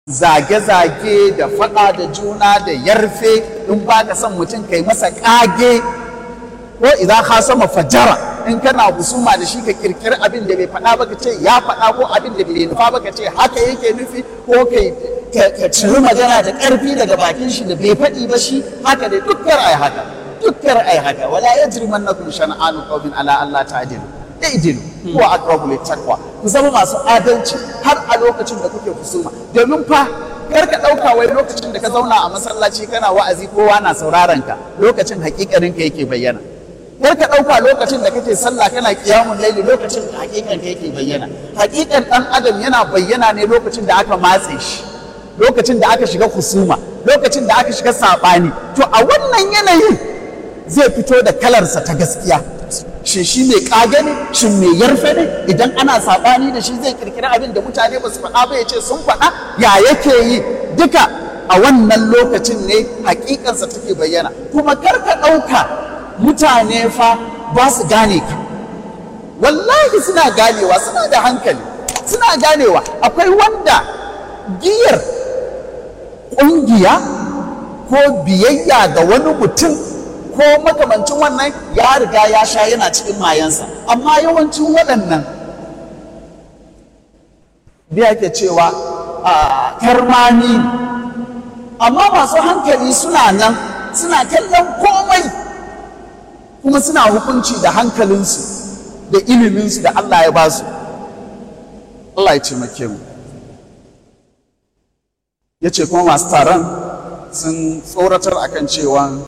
zage-zage da faɗa da juna da yarfe in ba ka son mutum kai masa ƙage ko idan ka sama fajara in kana husuma da shi ka kirkiri abin da bai faɗa ba ka ce ya faɗa ko abin da bai nufa ba ka ce haka yake nufi ko kai ka ciri magana da ƙarfi daga bakin shi da bai faɗi ba shi haka dai dukkan ai haka dukkan ai haka wala yajrimannakum shan'anu qawmin ala Allah ta'dilu idilu ko aqrabu littaqwa ku zama masu adalci har a lokacin da kuke husuma domin fa kar ka ɗauka wai lokacin da ka zauna a masallaci kana wa'azi kowa na sauraron ka lokacin hakikarin ka yake bayyana kar ka ɗauka lokacin da kake sallah kana kiyamun laili lokacin da hakikan ka yake bayyana hakikan ɗan adam yana bayyana ne lokacin da aka matse shi lokacin da aka shiga husuma lokacin da aka shiga saɓani to a wannan yanayin zai fito da kalarsa ta gaskiya shin shi mai ƙage ne shin mai yarfe ne idan ana saɓani da shi zai kirkiri abin da mutane ba su faɗa ba ya ce sun faɗa ya yake yi duka a wannan lokacin ne hakikansa take bayyana kuma kar ka ɗauka mutane fa ba su gane ka wallahi suna ganewa suna da hankali suna ganewa akwai wanda giyar ƙungiya ko biyayya ga wani mutum ko makamancin wannan ya riga ya sha yana cikin mayansa amma yawancin waɗannan biya ke cewa a karmani amma masu hankali suna nan suna kallon komai kuma suna hukunci da hankalinsu da iliminsu da Allah ya ba su Allah ya taimake mu ya ce kuma masu taron sun tsoratar akan cewa